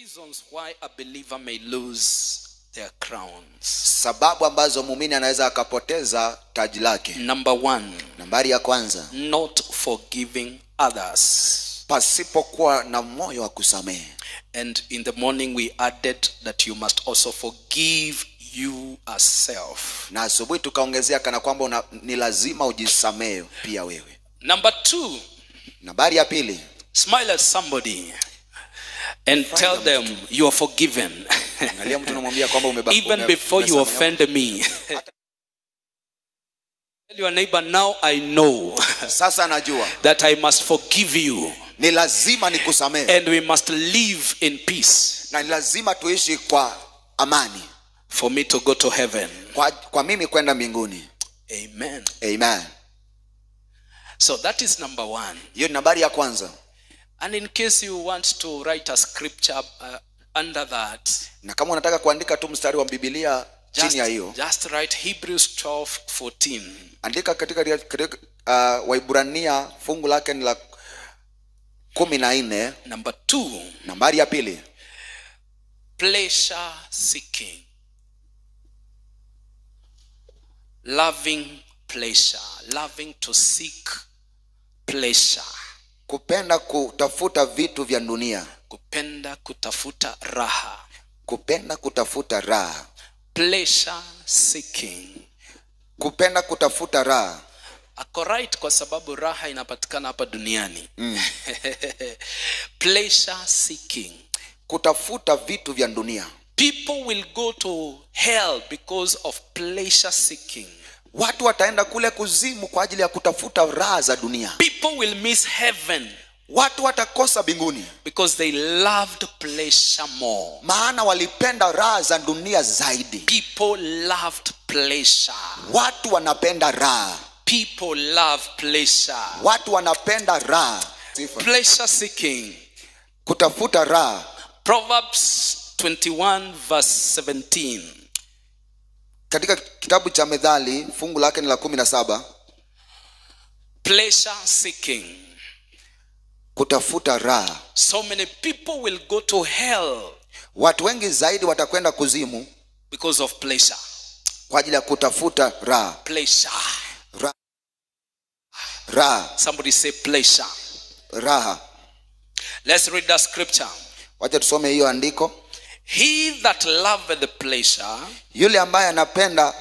reasons why a believer may lose their crowns. sababu ambazo muumini anaweza akapoteza taji lake Number one, nambari ya kwanza not forgiving others. pasipokuwa na moyo wa kusamehe And in the morning, we added that you must also forgive you yourself. na asubuhi tukaongezea kana kwamba una, ni lazima ujisamehe pia wewe Number two, nambari ya pili smile at somebody and tell them you are forgiven. angalia mtu unamwambia kwamba umeba- Even ume- before you umesamehewa. offend me. Tell your neighbor, now I know sasa najua that I must forgive you ni lazima nikusamehe and we must live in peace na ni lazima tuishi kwa amani for me to go to heaven. kwa, kwa mimi kwenda mbinguni Amen. amen So that is number one. hiyo ni nambari ya kwanza And in case you want to write a scripture uh, under that, na kama unataka kuandika tu mstari wa bibilia just, chini ya hiyo just write Hebrews 12 14. andika katika, katika uh, waibrania fungu lake ni la kumi na nne Number two, nambari ya pili pleasure seeking. Loving pleasure. Loving to seek pleasure. kupenda kutafuta vitu vya dunia Kupenda kutafuta raha. kupenda kutafuta raha Pleasure seeking. kupenda kutafuta raha ako right kwa sababu raha inapatikana hapa duniani mm. pleasure seeking kutafuta vitu vya dunia people will go to hell because of pleasure seeking watu wataenda kule kuzimu kwa ajili ya kutafuta raha za dunia people will miss heaven watu watakosa mbinguni because they loved pleasure more maana walipenda raha za dunia zaidi people loved pleasure watu wanapenda raha people love pleasure watu wanapenda raha Sifa. pleasure seeking kutafuta raha proverbs 21 verse 17 katika kitabu cha methali fungu lake ni la kumi na saba pleasure seeking kutafuta raha So many people will go to hell watu wengi zaidi watakwenda kuzimu because of pleasure. kwa ajili ya kutafuta raha Pleasure. Ra- raha Somebody say pleasure. raha Let's read that scripture. wacha tusome hiyo andiko He that loveth the pleasure yule ambaye anapenda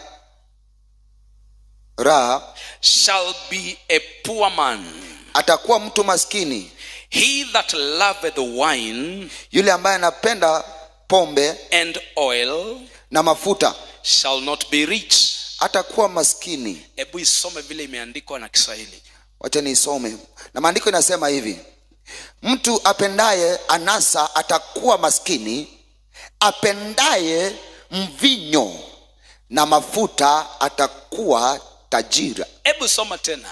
raha shall be a poor man. atakuwa mtu maskini He that loveth wine yule ambaye anapenda pombe and oil na mafuta shall not be rich. atakuwa maskini Hebu isome vile imeandikwa na Kiswahili. wacha niisome na maandiko inasema hivi mtu apendaye anasa atakuwa maskini apendaye mvinyo na mafuta atakuwa tajira Hebu soma tena.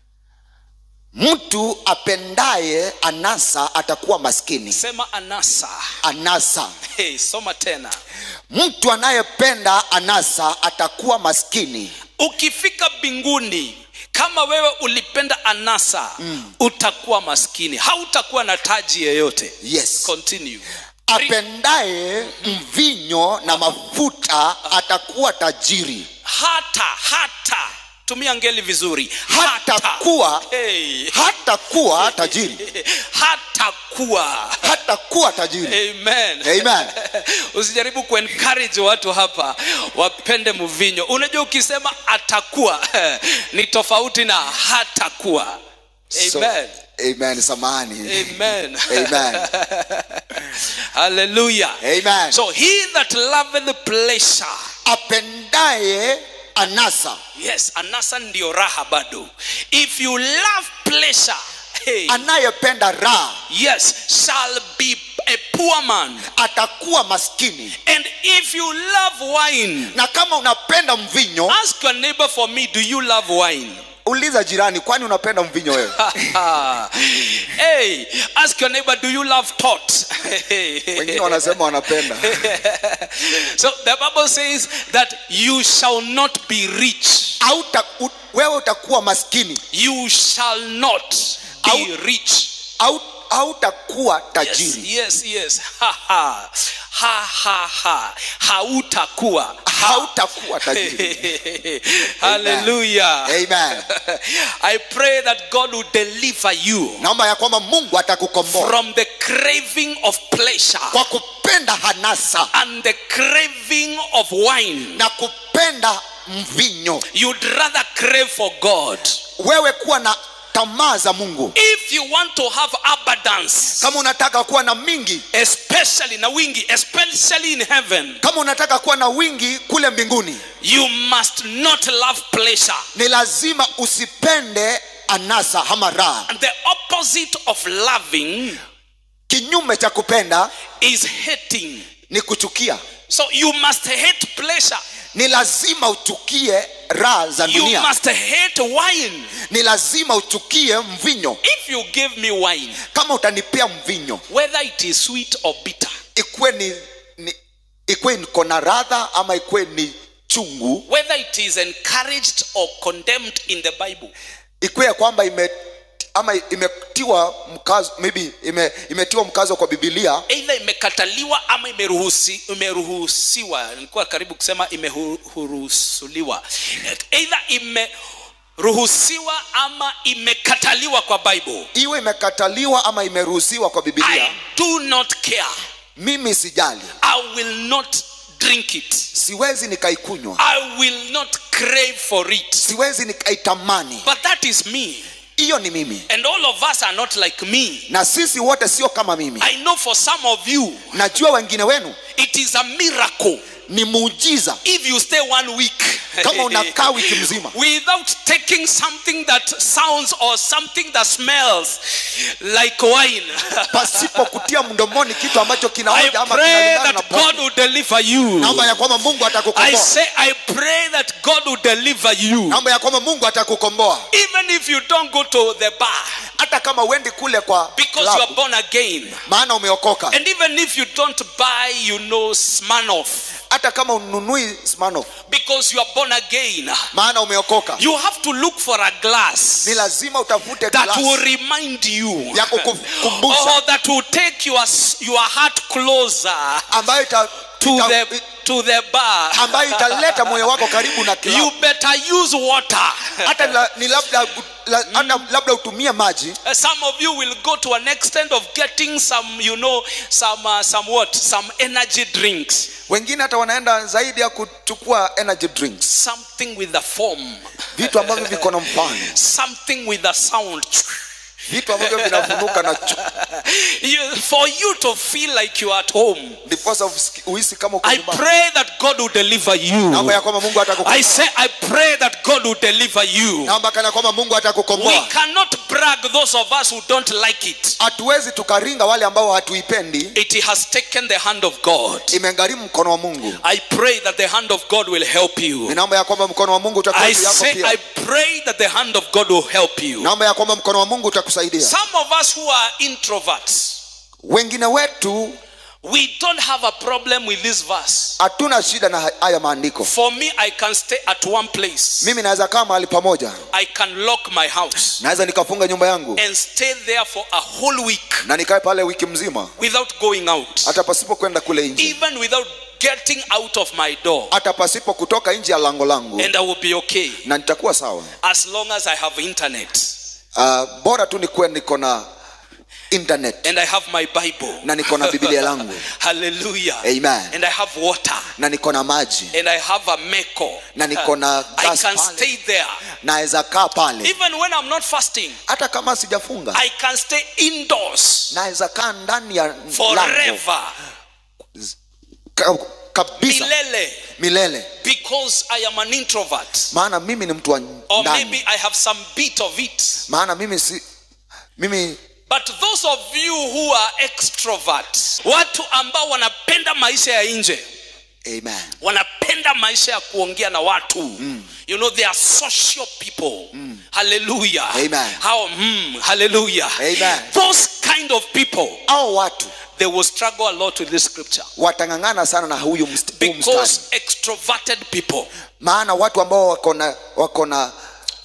mtu apendaye anasa atakuwa maskini Sema anasa. anasa Hey, soma tena. mtu anayependa anasa atakuwa maskini ukifika mbinguni kama wewe ulipenda anasa mm. utakuwa maskini hautakuwa na taji yeyote yes continue apendaye mvinyo na mafuta atakuwa tajiri hata hata tumia ngeli vizuri hatakuwa hey. hatakuwa tajiri hatakuwa hatakuwa tajiri amen Amen. usijaribu kuencourage watu hapa wapende mvinyo unajua ukisema atakuwa ni tofauti na hatakuwa So, amen amen samani amen Amen. hallelujah Amen. so he that loveth the pleasure apendaye anasa yes anasa ndio raha bado if you love pleasure hey, anayependa raha yes shall be a poor man atakuwa maskini and if you love wine na kama unapenda mvinyo ask your neighbor for me do you love wine uliza jirani kwani unapenda mvinyo wewe hey ask your neighbor do you love tot wengine wanasema wanapenda so the bible says that you shall not be rich Auta, u, wewe utakuwa maskini you shall not be Au- rich au hautakuwa yes, tajiri yes, yes. Ha, ha. Ha, ha, ha. hautakuwa hautakuwa tajiri hallelujah Amen. i pray that god will deliver you naomba ya kwamba mungu atakukomboa from the craving of pleasure kwa kupenda hanasa and the craving of wine na kupenda mvinyo you'd rather crave for god wewe kuwa na tamaa za mungu if you want to have abundance kama unataka kuwa na mingi especially na wingi especially in heaven kama unataka kuwa na wingi kule mbinguni you must not love pleasure ni lazima usipende anasa ama raha and the opposite of loving kinyume cha kupenda is hating ni kuchukia so you must hate pleasure ni lazima uchukie raha za you dunia must hate wine ni lazima uchukie mvinyo if you give me wine kama utanipea mvinyo whether it is sweet or bitter ikuwe ni, ni ikuwe niko na radha ama ikuwe ni chungu whether it is encouraged or condemned in the bible ikuwe ya kwamba ime ama imetiwa mkazo maybe ime, imetiwa mkazo kwa bibilia eidha imekataliwa ama imeruhusi, imeruhusiwa nilikuwa karibu kusema imeruhusuliwa eidha imeruhusiwa ama imekataliwa kwa bible iwe imekataliwa ama imeruhusiwa kwa i bibilia do not care mimi sijali i will not drink it siwezi nikaikunywa i will not crave for it siwezi nikaitamani but that is me hiyo ni mimi and all of us are not like me na sisi wote sio kama mimi i know for some of you najua wengine wenu it is a miracle ni muujiza if you stay one week kama unakaa wiki mzima without taking something that sounds or something that smells like wine pasipo kutia mdomoni kitu ambacho i kinaoja ama pray kinalingana na that god pombe will deliver you naomba ya kwamba mungu i atakukomboa say i pray that god will deliver you naomba ya kwamba mungu atakukomboa even if you don't go to the bar hata kama uendi kule kwa because you are klabu, born again maana umeokoka and even if you don't buy you know smirnoff hata kama ununui smano because you are born again maana umeokoka you have to look for a glass ni lazima utafute that glasi will remind you ya kukukumbusha or that will take your, your heart closer ambayo ita, to ita, the to the bar ambayo italeta moyo wako karibu na you klabu better use water hata la, ni labda la, hata labda utumie maji Uh, some of you will go to an extent of getting some you know some uh, some what some energy drinks wengine hata wanaenda zaidi ya kuchukua energy drinks something with a form vitu ambavyo viko na mfano something with a sound vitu ambavyo vinafunuka na chu- you, for you to feel like you are at home ndiposa usiki- uhisi kama uko i nyumbani pray that god will deliver you naomba ya kwamba mungu i atakukomboa say i pray that god will deliver you naomba kana kwamba mungu we atakukomboa cannot brag those of us who don't like it hatuwezi tukaringa wale ambao hatuipendi it has taken the hand of god imegharimu mkono wa mungu i pray that the hand of god will help you ninaomba ya kwamba mkono wa mungu utakuwa i juu yako say i pia pray that the hand of god will help you naomba ya kwamba mkono wa mungu utakusaidia some of us who are introverts wengine wetu we don't have a problem with this verse hatuna shida na haya maandiko for me i can stay at one place mimi naweza kaa mahali pamoja i can lock my house naweza nikafunga nyumba yangu and stay there for a whole week na nikae pale wiki mzima without going out hata pasipo kwenda kule nje even without getting out of my door hata pasipo kutoka nje ya lango langu and i will be okay na nitakuwa sawa as long as i have internet uh, bora tu nikuwe niko na internet and i have my bible na niko na biblia langu hallelujah Amen. and i have water na niko na maji and i have a meko Na niko na i gas can pale. stay there naweza kaa pale even when i'm not fasting hata kama sijafunga i can stay indoors naweza kaa ndani ya lango forever ka, kabisa milele milele because i am an introvert maana mimi ni mtu wa or ndani maybe i have some bit of it maana mimi si mimi but those of you who are extroverts watu ambao wanapenda maisha ya nje amen wanapenda maisha ya kuongea na watu mm. you know they are social people mm. hallelujah Amen. how mm, hallelujah Amen. those kind of people au watu they will struggle a lot with this scripture watang'ang'ana sana na huyu mst- huu because mstari extroverted people maana watu ambao wako na wako na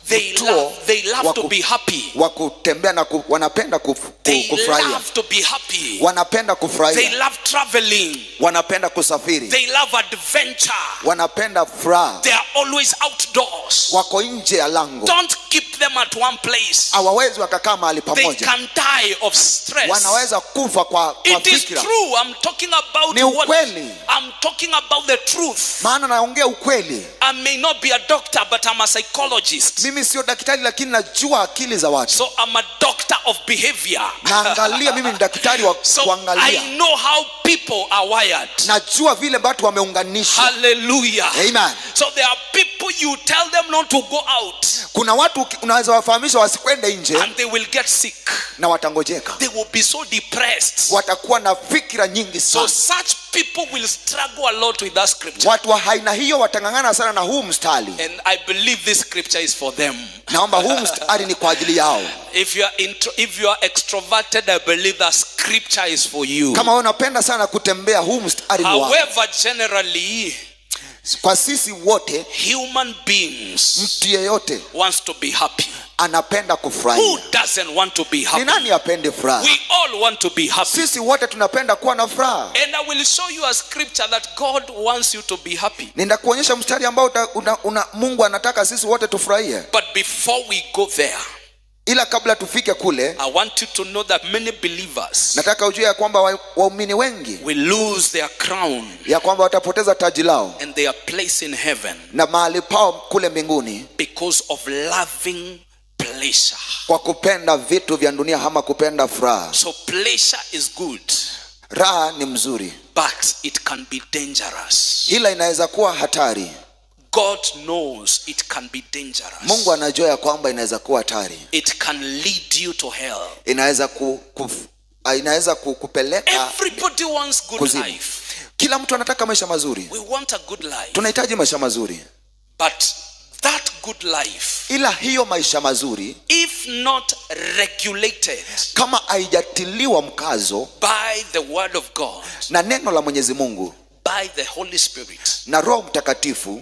They mtuo love, they love wa to ku- be happy. wa kutembea na ku, wanapenda kuf, ku, They kufurahia love to be happy. wanapenda They kufurahia love traveling. wanapenda kusafiri They love adventure. wanapenda furaha They are always outdoors. wako nje ya lango Don't keep them at one place. hawawezi wakakaa mahali They pamoja can die of stress. wanaweza kufa kwa, kwa It is fikira true. I'm talking about Ni what ukweli. I'm talking about the truth. maana naongea ukweli I may not be a doctor, but I'm a psychologist. mimi sio daktari lakini najua akili za watu So I'm a doctor of behavior. naangalia mimi ni daktari wa So kuangalia I know how people are wired. najua vile watu wameunganishwa Hallelujah. Amen. So there are people you tell them not to go out kuna watu uki- unaweza wafahamisha wasikwende nje and they will get sick. na watangojeka They will be so depressed. watakuwa na fikira nyingi So sana such people will struggle a lot with that scripture. watu wa aina hiyo watang'ang'ana sana na huu mstari And I believe this scripture is for them. naomba huu mstari ni kwa ajili yao If you are intro, if you are extroverted, I believe that scripture is for you. kama wewe unapenda sana kutembea huu mstari ni wako However, generally, kwa sisi wote human beings mtu yeyote wants to be happy. anapenda Who kufurahia doesn't want to be ni happy? nani apende furaha We all want to be happy. sisi wote tunapenda kuwa na furaha And I will show you a scripture that God wants you to be happy. nitakuonyesha mstari ambao uta, una, una, mungu anataka sisi wote tufurahie But before we go there, ila kabla tufike kule I want you to know that many believers nataka ujue ya kwamba wa- waumini wengi will lose their crown ya kwamba watapoteza taji lao and their place in heaven na mahali pao kule mbinguni because of loving pleasure. kwa kupenda vitu vya dunia ama kupenda furaha So pleasure is good, raha ni mzuri but it can be dangerous. ila inaweza kuwa hatari God knows it can be dangerous. mungu anajua ya kwamba inaweza kuwa hatari It can lead you to hell. inaweza ku, ku, ah, inaweza ku, kupeleka Everybody wants good kuzimu life. kila mtu anataka maisha mazuri We want a good life. tunahitaji maisha mazuri But that good life, ila hiyo maisha mazuri if not regulated kama haijatiliwa mkazo by the word of God, na neno la mwenyezi mungu by the Holy Spirit, na roho mtakatifu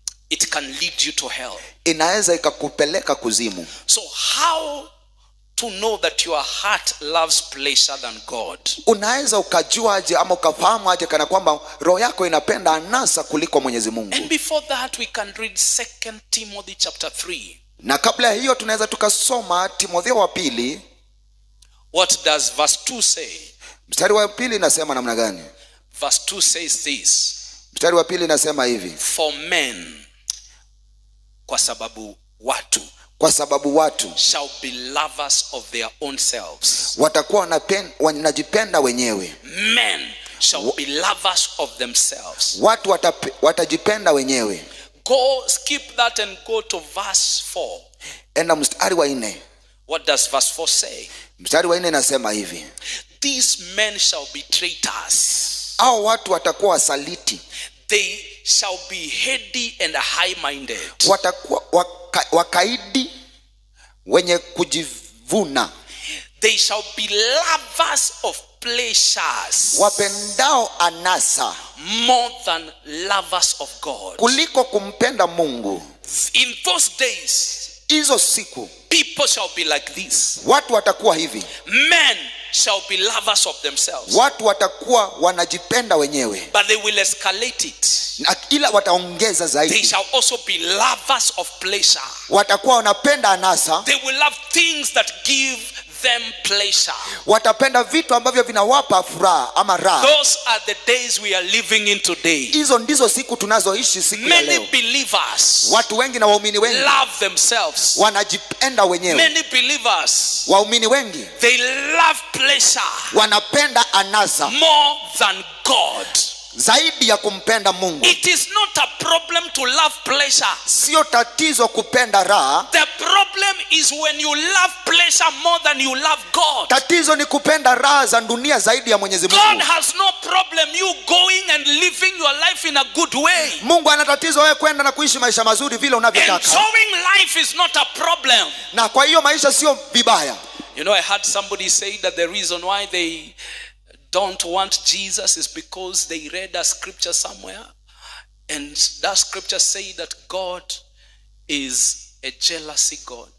it can lead you to hell. inaweza ikakupeleka kuzimu So, how to know that your heart loves pleasure than God? unaweza ukajuaje ama ukafahamu aje kana kwamba roho yako inapenda anasa kuliko mwenyezi mungu And before that, we can read Second Timothy chapter 3. na kabla ya hiyo tunaweza tukasoma timotheo wa pili What does verse 2 say? mstari wa pili inasema namna gani Verse 2 says this mstari wa pili inasema hivi For men, kwa sababu watu, kwa sababu watu shall be lovers of their own selves. watakuwa wanapen- wanajipenda wenyewe Men shall be lovers of themselves. watu watape, watajipenda wenyewe Go skip that and go to verse 4. enda mstari wa nne What does verse 4 say? mstari wa nne inasema hivi These men shall be traitors. au watu watakuwa wasaliti They shall be heady and high minded. watakuwa waka, wakaidi wenye kujivuna They shall be lovers of pleasures wapendao anasa more than lovers of God. kuliko kumpenda mungu In those days, hizo siku people shall be like this watu watakuwa hivi men shall be lovers of themselves, watu watakuwa wanajipenda wenyewe but they will escalate it. na ila wataongeza They zaidi shall also be lovers of pleasure. watakuwa wanapenda anasa They will love things that give them pleasure. watapenda vitu ambavyo vinawapa furaha ama raha Those are the days we are living in today. hizo ndizo siku tunazoishi siku ya Many leo believers watu wengi na waumini wengi love themselves. wanajipenda wenyewe Many believers waumini wengi they love pleasure wanapenda anasa more than God. zaidi ya kumpenda mungu It is not a problem to love pleasure. sio tatizo kupenda raha The problem is when you love pleasure more than you love God. tatizo ni kupenda raha za dunia zaidi ya mwenyezi God mungu has no problem you going and living your life in a good way. mungu ana tatizo wewe kwenda na kuishi maisha mazuri vile unavyotaka Enjoying life is not a problem. na kwa hiyo maisha sio vibaya You know, I heard somebody say that the reason why they don't want Jesus is because they read a scripture somewhere, and that scripture say that God is a jealousy god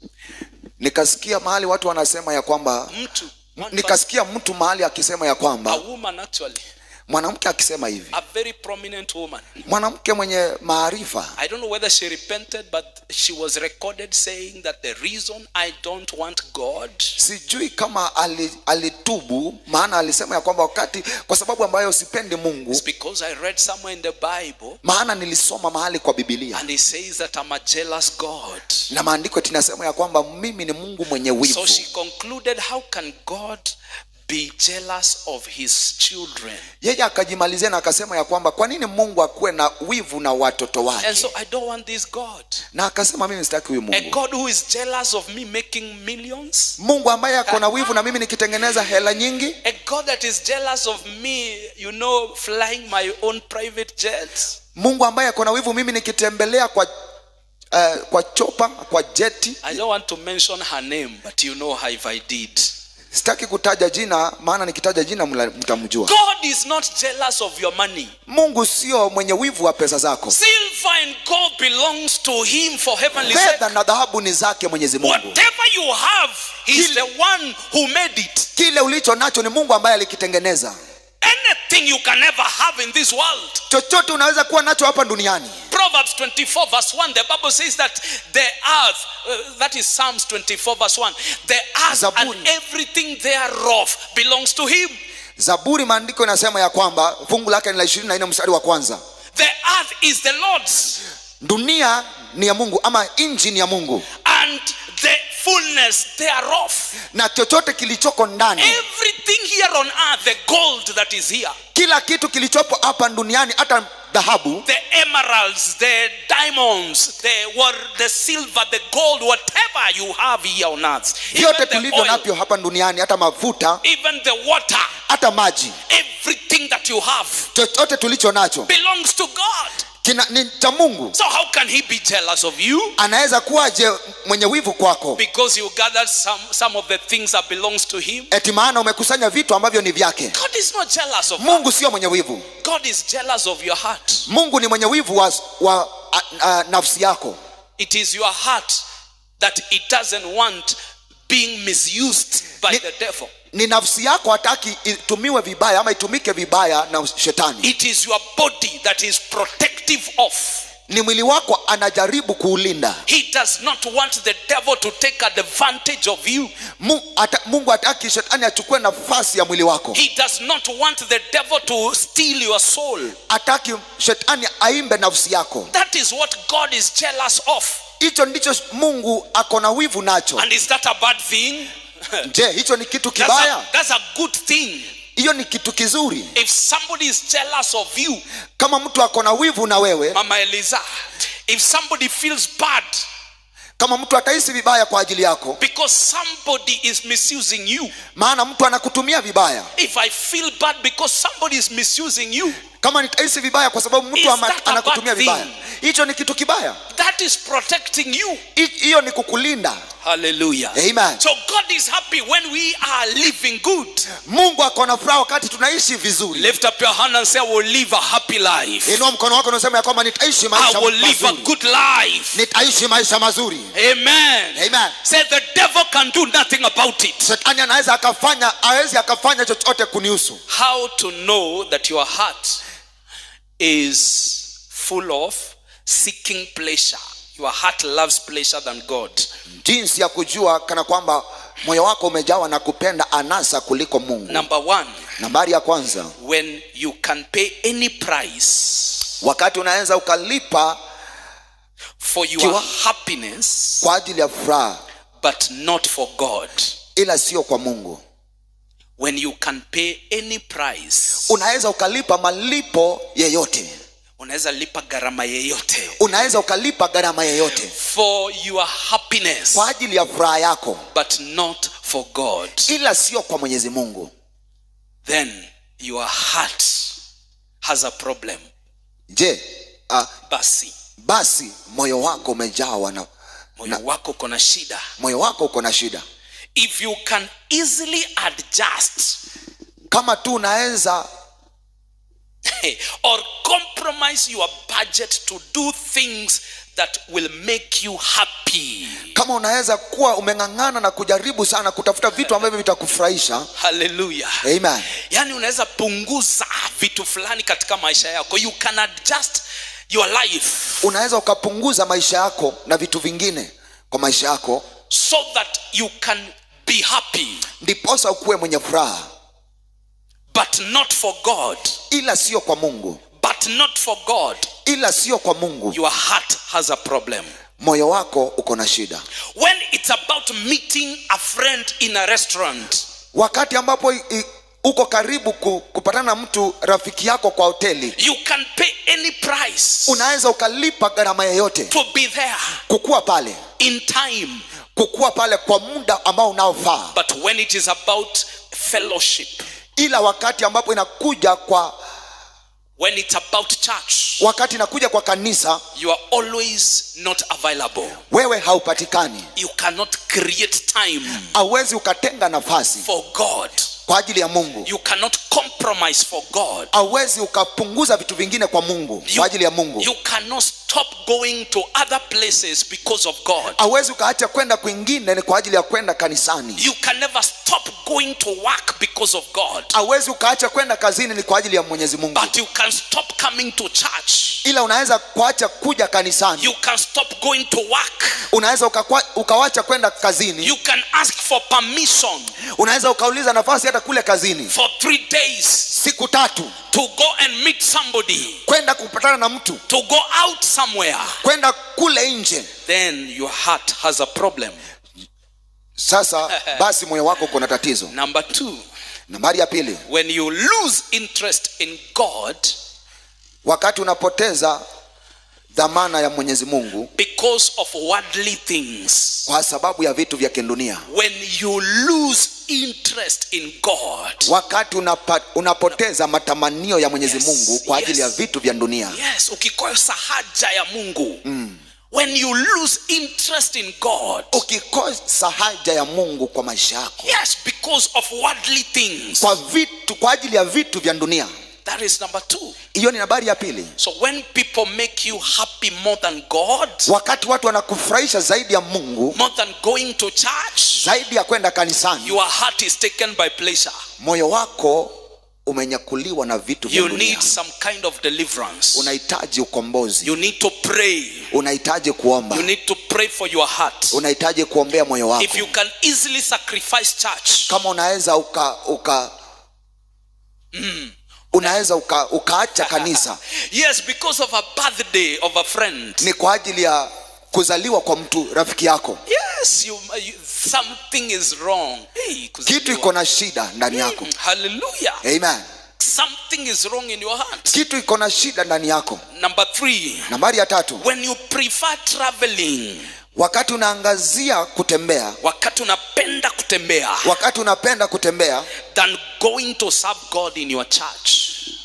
nikasikia mahali watu wanasema ya kwamba mtu one person, nikasikia mtu mahali akisema ya a kwamba woman actually mwanamke akisema hivi a very prominent woman mwanamke mwenye maarifa i don't know whether she repented but she was recorded saying that the reason i don't want god sijui kama ali, alitubu maana alisema ya kwamba wakati kwa sababu ambayo sipendi mungu is because i read somewhere in the bible maana nilisoma mahali kwa bibilia and he says that i'm a jealous god na maandiko tinasema ya kwamba mimi ni mungu mwenye wivu so she concluded how can god be jealous of his children yeye akajimalizia na akasema ya kwamba kwa nini mungu akuwe na wivu na watoto and wake so i don't want this god na akasema mimi sitaki huyu a mungu god who is jealous of me making millions mungu ambaye ako na wivu na mimi nikitengeneza hela nyingi a god that is jealous of me you know flying my own private jets mungu ambaye ako na wivu mimi nikitembelea kwa uh, kwa chopa kwa jeti i don't want to mention her name but you know her if i did sitaki kutaja jina maana nikitaja jina mla- mtamjua god is not jealous of your money mungu sio mwenye wivu wa pesa zako silver and gold belongs to him for heavenly sake fedha na dhahabu ni zake mwenyezi mungu whatever you have he's Kile- the one who made it kile ulicho nacho ni mungu ambaye alikitengeneza anything you can ever have in this world chochote unaweza kuwa nacho hapa duniani Proverbs 24 verse 1, the Bible says that the earth, uh, that is Psalms 24 verse 1, the earth Zaburi. and everything thereof belongs to him. zaburi maandiko inasema ya kwamba fungu lake ni la ishirini na nne mstari wa kwanza The earth is the Lord's dunia ni ya mungu ama nchi ni ya mungu and the fullness thereof. na chochote kilichoko ndani Everything here on earth, the gold that is here, kila kitu kilichopo hapa duniani hata dhahabu the emeralds, the diamonds, the what, the silver, the gold, whatever you have here on earth, vyote even the tulivyo oil, navyo hapa duniani hata mafuta even the water, hata maji everything that you have chochote tulicho nacho belongs to God. kina, ni cha mungu So how can he be jealous of you? anaweza kuwaje mwenye wivu kwako Because you gathered some, some of the things that belongs to him. eti maana umekusanya vitu ambavyo ni vyake God is not jealous of mungu sio mwenye wivu God is jealous of your heart. mungu ni mwenye wivu wa, wa a, a, nafsi yako It is your heart that it doesn't want being misused by Ni- the devil. ni nafsi yako hataki itumiwe vibaya ama itumike vibaya na shetani It is your body that is protective of. ni mwili wako anajaribu kuulinda He does not want the devil to take advantage of you. Mu, ata, mungu hataki shetani achukue nafasi ya mwili wako He does not want the devil to steal your soul. hataki shetani aimbe nafsi yako That is what God is jealous of. hicho ndicho mungu ako na wivu nacho And is that a bad thing? je hicho ni kitu That's kibaya a, that's a good thing. hiyo ni kitu kizuri If somebody is jealous of you, kama mtu ako na wivu na wewe Mama Eliza, if somebody feels bad kama mtu atahisi vibaya kwa ajili yako because somebody is misusing you, maana mtu anakutumia vibaya if I feel bad because somebody is misusing you, kama nitahisi vibaya kwa sababu Is mtu ama, that a anakutumia bad vibaya thing? hicho ni kitu kibaya that is protecting you. Hi- hiyo ni kukulinda Hallelujah. Amen. So God is happy when we are living good. mungu ako na furaha wakati tunaishi vizuri Lift up your hand and say, I will live a happy life. inua mkono wako unasema ya kwamba nitaishi I maisha will live a mazuri good life. nitaishi maisha mazuri Amen. Amen. Say the devil can do nothing about it. shetani anaweza akafanya awezi akafanya chochote kunihusu How to know that your heart is full of seeking pleasure. Your heart loves pleasure than God. jinsi ya kujua kana kwamba moyo wako umejawa na kupenda anasa kuliko mungu Number one, nambari ya kwanza when you can pay any price wakati unaweza ukalipa for your Kiwa- happiness, kwa ajili ya furaha but not for God. ila sio kwa mungu When you can pay any price, unaweza ukalipa malipo yeyote unaweza lipa gharama yeyote unaweza ukalipa gharama yeyote for your happiness, kwa ajili ya furaha yako but not for God. ila sio kwa mwenyezi mungu Then your heart has a problem. je uh, Basi basi moyo wako umejawa na moyo wako kona shida. moyo wako uko na shida If you can easily adjust, kama tu unaweza or compromise your budget to do things that will make you happy. kama unaweza kuwa umeng'ang'ana na kujaribu sana kutafuta vitu ambavyo vitakufurahisha Hallelujah. amen yaani unaweza punguza vitu fulani katika maisha yako you can adjust your life unaweza ukapunguza maisha yako na vitu vingine kwa maisha yako so that you can be happy ndiposa ukuwe mwenye furaha but not for god ila sio kwa mungu but not for god ila sio kwa mungu your heart has a problem moyo wako uko na shida when it's about meeting a friend in a restaurant wakati ambapo i- i- uko karibu ku, kupatana na mtu rafiki yako kwa hoteli you can pay any price unaweza ukalipa gharama yeyote to be there kukuwa pale in time kukuwa pale kwa muda ambao unaofaa but when it is about fellowship ila wakati ambapo inakuja kwa when it's about church wakati inakuja kwa kanisa you are always not available wewe haupatikani you cannot create time hauwezi ukatenga nafasi for god kwa ajili ya mungu you cannot compromise for god hauwezi ukapunguza vitu vingine kwa mungu you, kwa ajili ya mungu you cannot stop going to other places because of god hauwezi ukaacha kwenda kwingine ni kwa ajili ya kwenda kanisani you can never stop going to work because of god hauwezi ukaacha kwenda kazini ni kwa ajili ya mwenyezi mungu but you can stop coming to church ila unaweza kuacha kuja kanisani you can stop going to work unaweza ukakwa- ukawacha kwenda kazini you can ask for permission unaweza ukauliza nafasi hata kule kazini for three days siku tatu to go and meet somebody kwenda kupatana na mtu to go out somewhere kwenda kule nje then your heart has a problem sasa basi moyo wako uko na tatizo number two nambari ya pili when you lose interest in god wakati unapoteza dhamana ya mwenyezi mungu because of worldly things kwa sababu ya vitu vya kindunia when you lose interest in god wakati unapa, unapoteza matamanio ya mwenyezi Yes, mungu kwa ajili yes. ya vitu vya dunia yes ukikosa haja ya mungu when you lose interest in god ukikosa haja ya mungu kwa maisha yako yes because of worldly things kwa vitu kwa ajili ya vitu vya dunia that is number two hiyo ni nambari ya pili so when people make you happy more than god wakati watu wanakufurahisha zaidi ya mungu more than going to church zaidi ya kwenda kanisani your heart is taken by pleasure moyo wako umenyakuliwa na vitu vya you dunia need some kind of deliverance unahitaji ukombozi you need to pray unahitaji kuomba you need to pray for your heart unahitaji kuombea moyo wako if you can easily sacrifice church kama unaweza uka uka unaweza uka, ukaacha kanisa yes because of a birthday of a friend ni kwa ajili ya kuzaliwa kwa mtu rafiki yako yes you, you something is wrong hey, kuzaliwa. kitu iko na shida ndani yako Mm, hallelujah amen something is wrong in your heart kitu iko na shida ndani yako number three nambari ya tatu when you prefer traveling wakati unaangazia kutembea wakati unapenda kutembea wakati unapenda kutembea than going to serve god in your church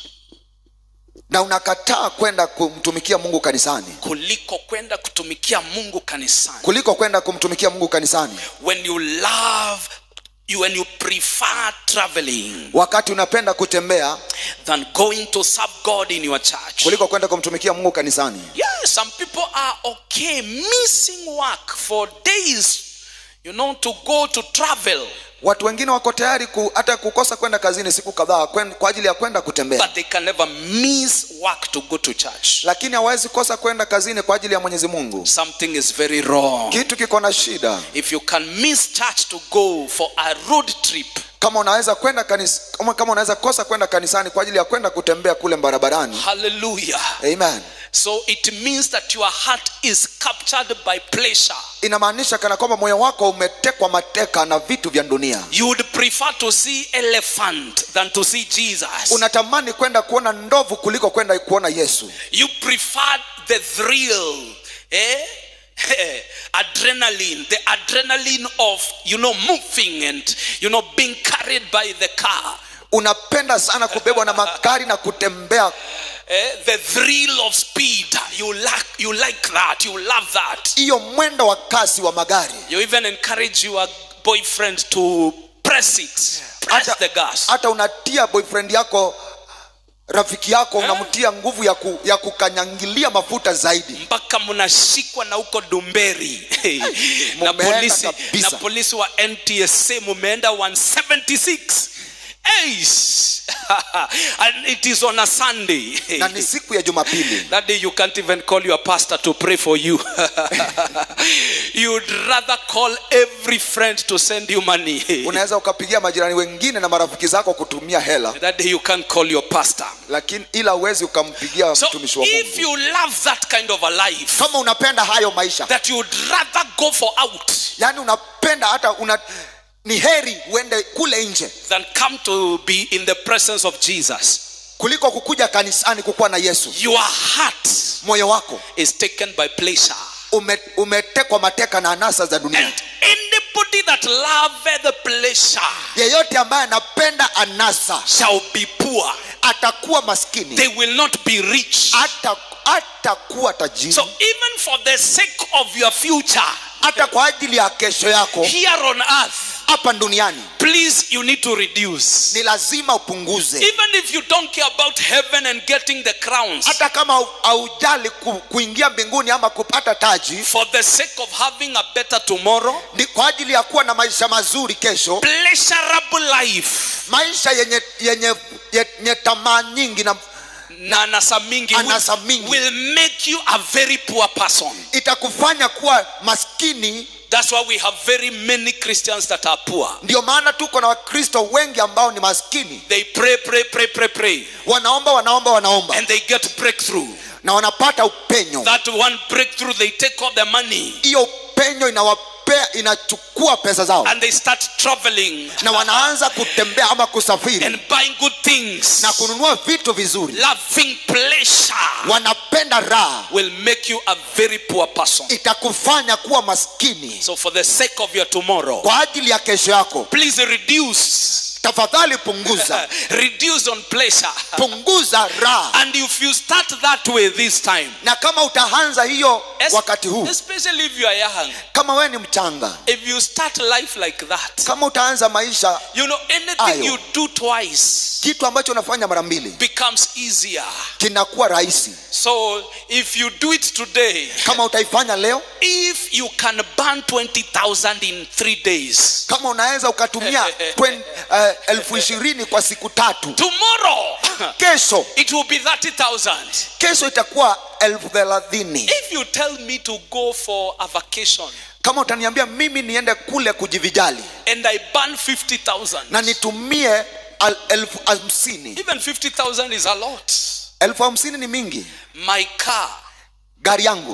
na unakataa kwenda kumtumikia mungu kanisani kuliko kwenda kutumikia mungu kanisani kuliko kwenda kumtumikia mungu kanisani when you love you, when you prefer traveling wakati unapenda kutembea than going to serve god in your church kuliko kwenda kumtumikia mungu kanisani yes some people are okay missing work for days you know to go to travel watu wengine wako tayari ku, hata kukosa kwenda kazini siku kadhaa kwen- kwa ajili ya kwenda kutembea but they can never miss work to go to church lakini hawezi kosa kwenda kazini kwa ajili ya mwenyezi mungu something is very wrong kitu kiko na shida if you can miss church to go for a road trip kama unaweza kwenda kanis, kama, kama unaweza kosa kwenda kanisani kwa ajili ya kwenda kutembea kule barabarani hallelujah amen so it means that your heart is captured by pleasure inamaanisha kana kwamba moyo wako umetekwa mateka na vitu vya dunia you would prefer to see elephant than to see jesus unatamani kwenda kuona ndovu kuliko kwenda kuona yesu you prefer the thrill eh? adrenaline the adrenaline of you know moving and you know being carried by the car unapenda sana kubebwa na magari na kutembea eh? the thrill of speed you like you like that you love that hiyo mwendo wa kasi wa magari you even encourage your boyfriend to press it press hata, the gas hata unatia boyfriend yako rafiki yako unamtia nguvu ya, ku, ya kukanyangilia mafuta zaidi mpaka mnashikwa na huko dumberi na Mumeenda polisi, kabisa. na polisi wa ntsa mumeenda 176 Eish. and it is on a sunday na ni siku ya jumapili that day you can't even call your pastor to pray for you you'd rather call every friend to send you money unaweza ukapigia majirani wengine na marafiki zako kutumia hela that day you can't call your pastor lakini ila uwezi ukampigia so mtumishi wa if mungu you love that kind of a life kama unapenda hayo maisha that you'd rather go for out yaani unapenda hata una ni heri uende kule nje than come to be in the presence of Jesus. kuliko kukuja kanisani kukuwa na yesu Your heart moyo wako is taken by pleasure. ume, umetekwa mateka na anasa za dunia And anybody that loveth pleasure yeyote ambaye anapenda anasa shall be poor. atakuwa maskini They will not be rich. hata atakuwa tajiri So even for the sake of your future hata kwa ajili ya kesho yako here on earth, hapa duniani please you need to reduce. ni lazima upunguze Even if you don't care about heaven and getting the crowns, hata kama hau- haujali ku, kuingia mbinguni ama kupata taji for the sake of having a better tomorrow, ni kwa ajili ya kuwa na maisha mazuri kesho pleasurable life maisha yenye yenye yenye tamaa nyingi na na anasa mingi, Anasa will, mingi. will make you a very poor person. itakufanya kuwa maskini That's why we have very many Christians that are poor. ndio maana tuko na wakristo wengi ambao ni maskini They pray, pray, pray, pray, pray, wanaomba wanaomba wanaomba and they get breakthrough. na wanapata upenyo That one breakthrough, they take all the money hiyo upenyo inawapea inachukua pesa zao and they start traveling na wanaanza kutembea ama kusafiri and buying good things. na kununua vitu vizuri Loving pleasure wanapenda raha will make you a very poor person. itakufanya kuwa maskini So, for the sake of your tomorrow, kwa ajili ya kesho yako please reduce. tafadhali punguza reduce on pleasure. punguza raha And if you start that way this time, na kama utaanza hiyo es- wakati huu especially if you are young, kama wewe ni mchanga if you start life like that, kama utaanza maisha you know, anything Ayo. you do twice kitu ambacho unafanya mara mbili becomes easier. kinakuwa rahisi So if you do it today, kama utaifanya leo if you can burn 20,000 in three days, kama unaweza ukatumia twen- eh, elfu ishirini kwa siku tatu tomorrow kesho it will be 30,000. kesho itakuwa elfu thelathini If you tell me to go for a vacation kama utaniambia mimi niende kule kujivijali and I burn 50,000, na nitumie al- elfu hamsini even 50,000 is a lot. elfu hamsini ni mingi My car, gari yangu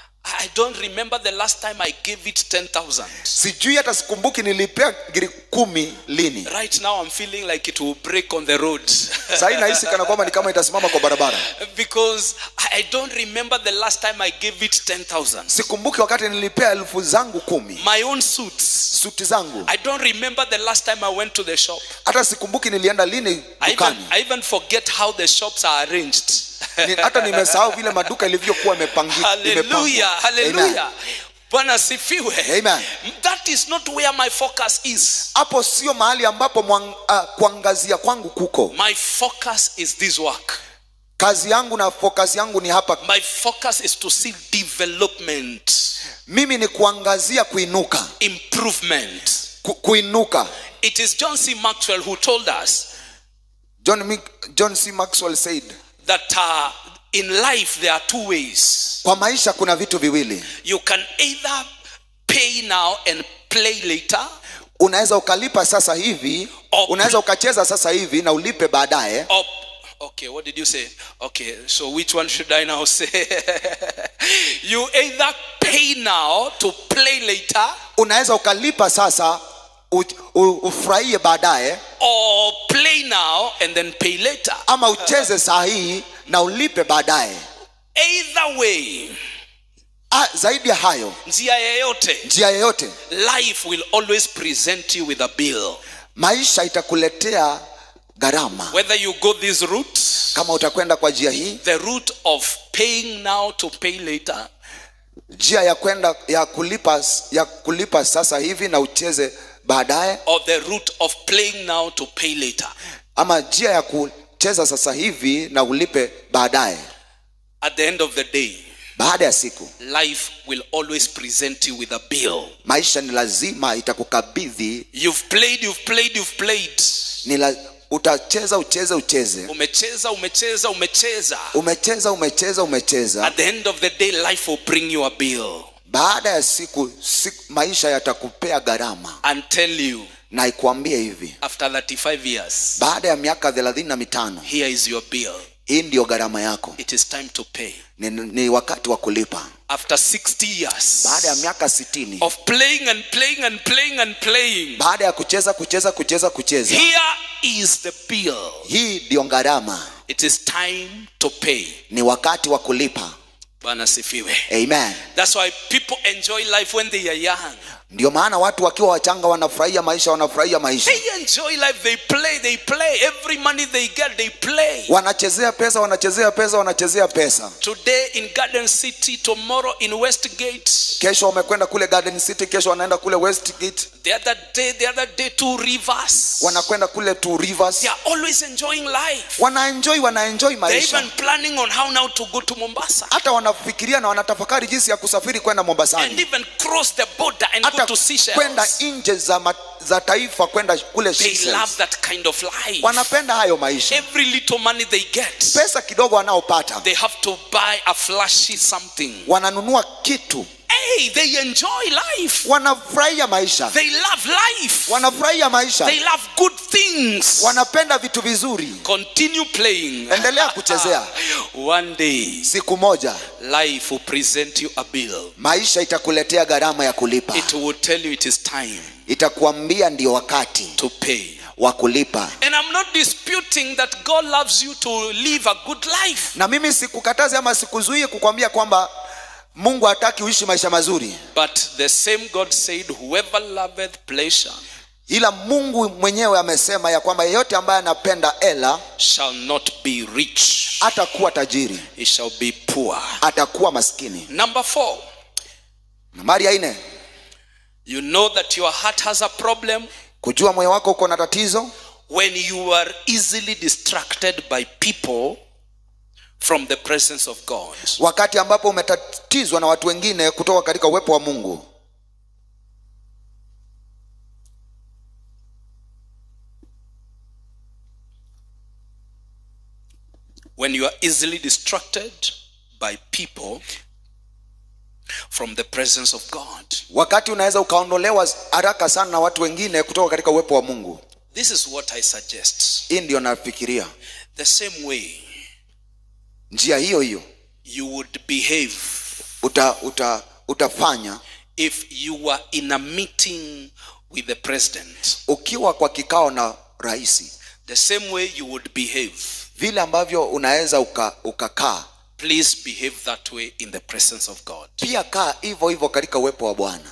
I don't remember the last time I gave it 10,000. sijui hata sikumbuki nilipea giri kumi lini Right now, I'm feeling like it will break on the road. sahii nahisi kana kwamba ni kama itasimama kwa barabara because I don't remember the last time I gave it 10,000. sikumbuki wakati nilipea elfu zangu kumi My own suits. suti zangu I don't remember the last time I went to the shop. hata sikumbuki nilienda lini I even, dukani I even forget how the shops are arranged. Ni- hata nimesahau vile maduka ilivyokuwa imepangi- imepangwa. hallelujah, hallelujah. Amen. Bwana sifiwe. Amen. That is not where my focus is. hapo sio mahali ambapo mwang, uh, kuangazia kwangu kuko My focus is this work. kazi yangu na focus yangu ni hapa My focus is to see development, mimi ni kuangazia kuinuka improvement. ku, kuinuka It is John C. Maxwell who told us john, Mick- john c maxwell said that uh, in life there are two ways. kwa maisha kuna vitu viwili You can either pay now and play later, unaweza ukalipa sasa hivi Or- unaweza ukacheza sasa hivi na ulipe baadaye or okay, what did you say? Okay, so which one should I now say? you either pay now to play later, unaweza ukalipa sasa u, u, ufurahie baadaye or play now and then pay later. ama ucheze saa hii na ulipe baadaye Either way, ah, zaidi ya hayo njia yeyote, njia yeyote life will always present you with a bill. maisha itakuletea gharama Whether you go this route, kama utakwenda kwa njia hii the route of paying now to pay later, njia ya kwenda ya kulipa ya kulipa sasa hivi na ucheze baadaye or the route of playing now to pay later. ama njia ya kucheza cheza sasa hivi na ulipe baadaye At the end of the day, baada ya siku life will always present you with a bill. maisha ni lazima itakukabidhi You've played, you've played, you've played. ni la, utacheza ucheze ucheze Umecheza, umecheza, umecheza. umecheza umecheza umecheza At the end of the day, life will bring you a bill baada ya siku, siku maisha yatakupea gharama and tell you na ikuambie hivi after 35 years, baada ya miaka thelathini na mitano here is your bill. hii ndiyo gharama yako It is time to pay. ni, ni wakati wa kulipa After 60 years baada ya miaka sitini of playing and playing and playing and playing, baada ya kucheza kucheza kucheza kucheza here is the bill. hii ndiyo gharama It is time to pay. ni wakati wa kulipa Bwana sifiwe. amen That's why people enjoy life when they are young. ndio maana watu wakiwa wachanga wanafurahia maisha wanafurahia maisha They enjoy life. They play. They play. Every money they get, they play. wanachezea pesa wanachezea pesa wanachezea pesa Today in Garden City, tomorrow in Westgate. kesho wamekwenda kule garden city kesho wanaenda kule westgate The other day, the other day, two rivers. wanakwenda kule two rivers They are always enjoying life. wanaenjoy wanaenjoy They're maisha even planning on how now to go to Mombasa hata wanafikiria na wanatafakari jinsi ya kusafiri kwenda and mombasani even cross the border and go hata to kwenda Seychelles. nje za, ma, za taifa kwenda kule They Seychelles. love that kind of life. wanapenda hayo maisha Every little money they get, pesa kidogo wanaopata they have to buy a flashy something. wananunua kitu Hey, they enjoy life. wanafurahia maisha They love life. wanafurahia maisha They love good things. wanapenda vitu vizuri Continue playing. endelea kuchezea One day, siku moja life will present you a bill. maisha itakuletea gharama ya kulipa It will tell you it is time itakuambia ndio wakati to pay. wa kulipa And I'm not disputing that God loves you to live a good life. na mimi sikukatazi ama sikuzuie kukwambia kwamba mungu hataki uishi maisha mazuri But the same God said, Whoever loveth pleasure ila mungu mwenyewe amesema ya kwamba yeyote ambaye anapenda ela shall not be rich, atakuwa tajiri he shall be poor. atakuwa maskini Number four, nambari ya nne you know that your heart has a problem kujua moyo wako uko na tatizo when you are easily distracted by people from the presence of God. wakati ambapo umetatizwa na watu wengine kutoka katika uwepo wa mungu When you are easily distracted by people from the presence of God. wakati unaweza ukaondolewa haraka sana na watu wengine kutoka katika uwepo wa mungu This is what I suggest. hii ndio nafikiria The same way njia hiyo hiyo you would behave uta, uta, utafanya if you were in a meeting with the president. ukiwa kwa kikao na raisi The same way you would behave. vile ambavyo unaweza uka- ukakaa Please behave that way in the presence of God. pia kaa hivyo hivyo katika uwepo wa bwana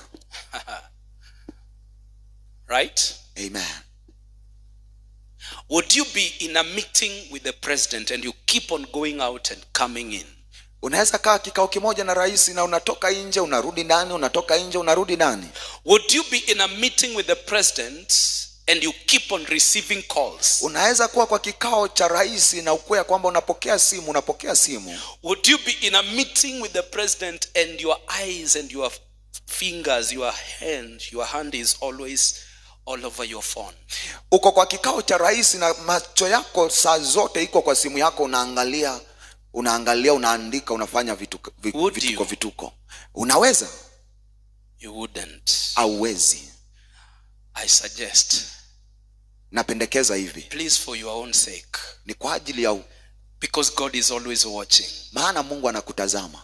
Right? amen Would you be in a meeting with the president and you keep on going out and coming in? unaweza kaa kikao kimoja na rais na unatoka nje unarudi ndani unatoka nje unarudi ndani Would you be in a meeting with the president and you keep on receiving calls? unaweza kuwa kwa kikao cha rais na ukuya kwamba unapokea simu unapokea simu Would you be in a meeting with the president and your eyes and your fingers, your hand, your hand is always all over your phone? uko kwa kikao cha rais na macho yako saa zote iko kwa simu yako unaangalia unaangalia unaandika unafanya vituko vi- Would vituko, you? vituko unaweza You wouldn't. auwezi I suggest, napendekeza hivi please, for your own sake, ni kwa ajili ya because God is always watching, maana mungu anakutazama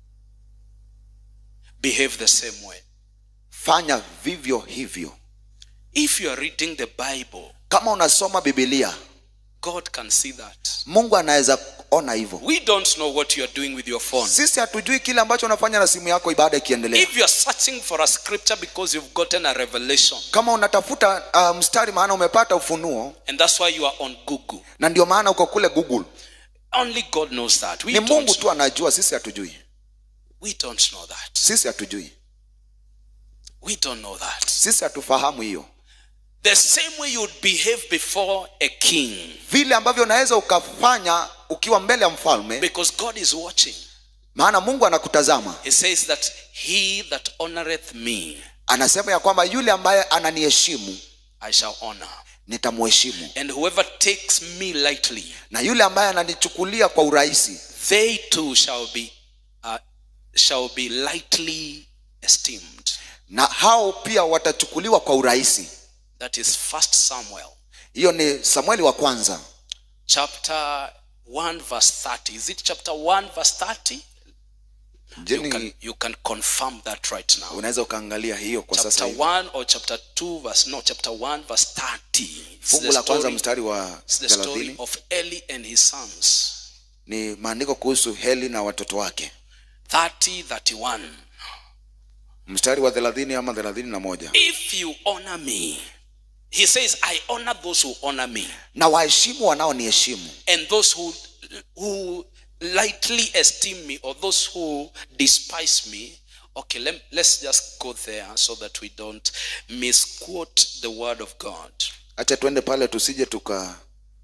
behave the same way. fanya vivyo hivyo If you are reading the Bible, kama unasoma bibilia God can see that. mungu anaweza ona hivyo We don't know what you are doing with your phone. sisi hatujui kile ambacho unafanya na simu yako ibada ikiendelea If you are searching for a scripture because you've gotten a revelation, kama unatafuta uh, mstari maana umepata ufunuo and that's why you are on Google, na ndio maana uko kule google only God knows that. We ni mungu don't, tu anajua sisi hatujui we don't know that. sisi hatujui We don't know that. sisi hatufahamu hiyo the same way you would behave before a king vile ambavyo unaweza ukafanya ukiwa mbele ya mfalme because god is watching maana mungu anakutazama he says that he that honoreth me anasema ya kwamba yule ambaye ananiheshimu i shall honor nitamheshimu and whoever takes me lightly na yule ambaye ananichukulia kwa urahisi they too shall be uh, shall be lightly esteemed na hao pia watachukuliwa kwa urahisi that is first samuel hiyo ni samueli wa kwanza chapter 1 verse 30 is it chapter 1 verse 30 Je, you ni- can, you can confirm that right now unaweza ukaangalia hiyo kwa sasa chapter hivi 1 or chapter 2 verse no chapter 1 verse 30 It's fungu the la kwanza story, mstari wa it's the story thelathini of eli and his sons ni maandiko kuhusu heli na watoto wake 30 31 mstari wa thelathini ama thelathini na moja if you honor me he says i honor those who honor me na waheshimu wanaoniheshimu and those who who lightly esteem me or those who despise me okay let, let's just go there so that we don't misquote the word of god hacha tuende pale tusije tuka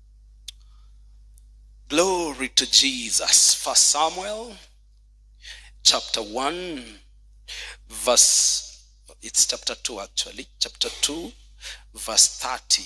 glory to jesus first samuel chapter 1 verse it's chapter 2 actually chapter 2 verse 30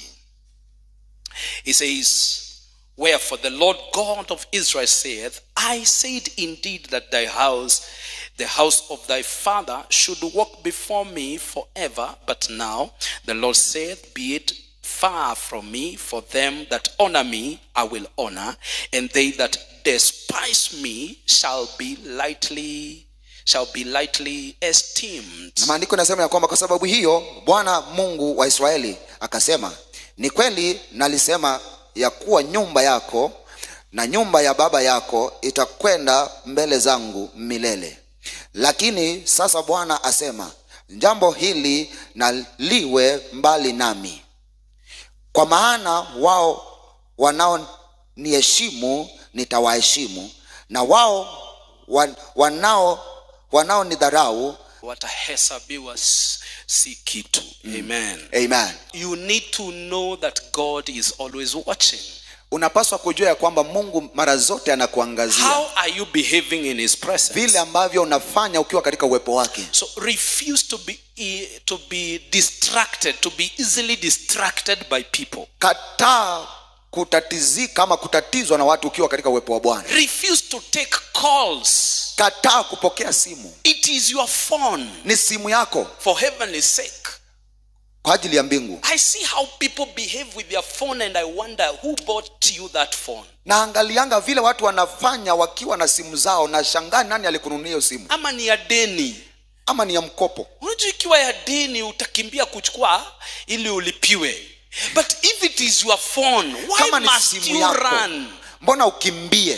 he says wherefore the lord god of israel saith i said indeed that thy house the house of thy father should walk before me forever but now the lord saith be it far from me for them that honor me i will honor and they that despise me shall be lightly shall be lightly esteemed na maandiko inasema ya kwamba kwa sababu hiyo bwana mungu wa israeli akasema ni kweli nalisema ya kuwa nyumba yako na nyumba ya baba yako itakwenda mbele zangu milele lakini sasa bwana asema jambo hili na liwe mbali nami kwa maana wao wanaoniheshimu nitawaheshimu na wao wan- wanao wanaonidharau watahesabiwa s- si kitu amen amen you need to know that god is always watching unapaswa kujua ya kwamba mungu mara zote anakuangazia how are you behaving in his presence vile ambavyo unafanya ukiwa katika uwepo wake so refuse to be e- to be distracted to be easily distracted by people kataa kutatizika ama kutatizwa na watu ukiwa katika uwepo wa bwana refuse to take calls kataa kupokea simu it is your phone ni simu yako for heavenly sake kwa ajili ya mbingu i see how people behave with their phone and i wonder who bought you that phone naangalianga vile watu wanafanya wakiwa na simu zao na shangaa nani alikununia hiyo simu ama ni ya deni ama ni ya mkopo unajua ikiwa ya deni utakimbia kuchukua ili ulipiwe but if it is your phone why kama ni must simu you yako run mbona ukimbie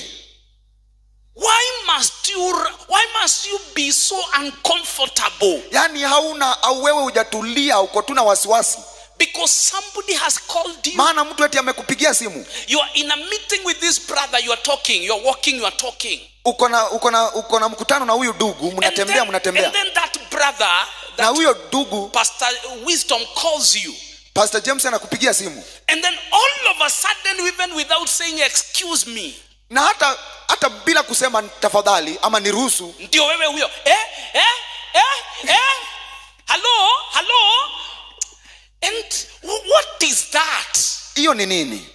why must you ru- why must you be so uncomfortable yaani hauna au wewe hujatulia uko tu na wasiwasi because somebody has called you maana mtu eti amekupigia simu you are in a meeting with this brother you are talking you are walking you are talking uko na uko na uko na mkutano na huyu dugu and mnatembea then, mnatembea and then that brother na that huyo dugu pastor wisdom calls you pastor james anakupigia simu and then all of a sudden even without saying excuse me na hata hata bila kusema tafadhali ama niruhusu ndio wewe huyo eh, eh, eh, eh? hello hello and wh- what is that hiyo ni nini